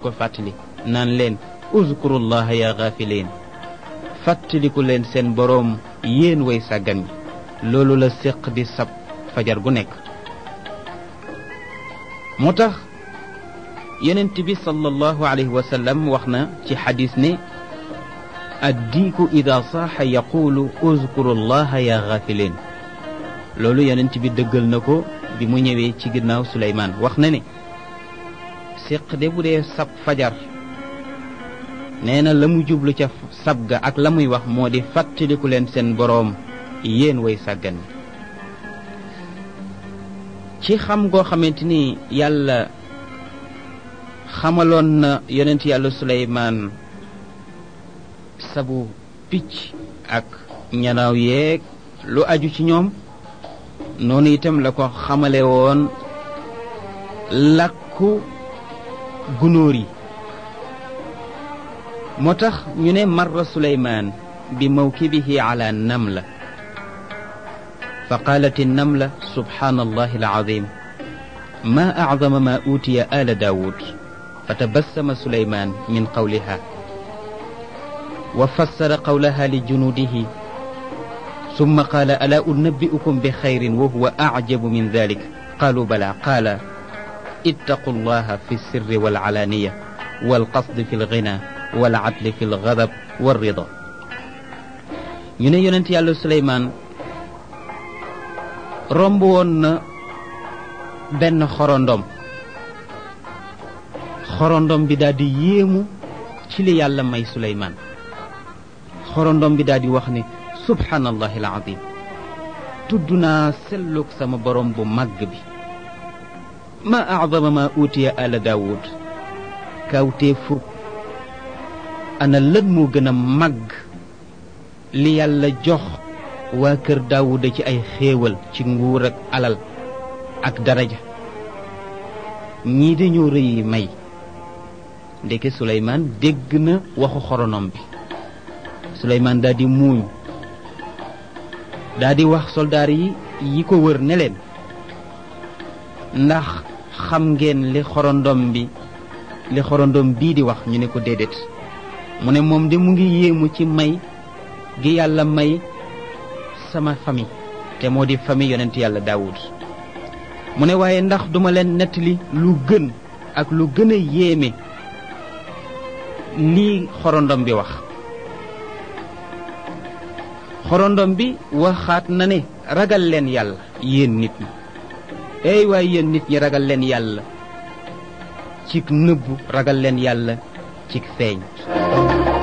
ko fàttali naan leen uzkurullaha ya gaafiliin fàttaliku leen seen boroom yéen way sàggan ñi loolu la séq di sab fajar gu nekk moo tax yonent bi sallallahu alayhi wa sallam wax na ci xadis ne addiiku ida saaxa yaqulu uzkuru llaha ya gaafiliin loolu yonent bi dëggal na ko bi mu ñëwee ci ginnaaw Suleymaan wax na ne séq de bu dee sab fajar nee na la mu jublu ca sab ga ak la muy wax moo di fàttaliku leen seen boroom yéen way sàggan ci xam goo xamante ni yàlla xamaloon na yonent yàlla suleymaan sabu picc ak ñanaaw yeeg lu aju ci ñoom noonu itam la ko xamale woon làkku gunóor yi moo tax ñu ne marra suleymaan bi mawkibihi ala namla fa qaalat innamla subhaana allahi alazim ma acdama ma uutiya ala daawud فتبسم سليمان من قولها وفسر قولها لجنوده ثم قال ألا أنبئكم بخير وهو أعجب من ذلك قالوا بلى قال اتقوا الله في السر والعلانية والقصد في الغنى والعدل في الغضب والرضا ñu ne yonent yàlla suleymaan romb woon na benn xorondom xorondom bi daal di yéemu ci li yàlla may suleymaan xorondom bi daal di wax ne subhaanallahi alazim tudd naa sellug sama borom bu màgg bi ma acdama ma uutiya ala daawud kawtee fukk ana lan moo gën a màgg li yàlla jox waa kër daawuda ci ay xéewal ci nguur ak alal ak daraja ñii dañoo rëyi may ndeke suleymaan dégg na waxu xoronom bi suleymaan daal di muuñ daal di wax soldaar yi yi ko wër ne leen ndax xam ngeen li xorondom bi li xorondom bii di wax ñu ne ko déedéet mu ne moom de mu ngi yéemu ci may gi yàlla may sama famille te moo di famille yonent yàlla daawud mu ne waaye ndax duma leen nettali lu gën ak lu gën a yéeme lii xorondom bi wax xorondom bi waxaat na ne ragal leen yàlla yéen nit ñi ey waaye yéen nit ñi ragal leen yàlla cig nëbbu ragal leen yàlla cig feeñ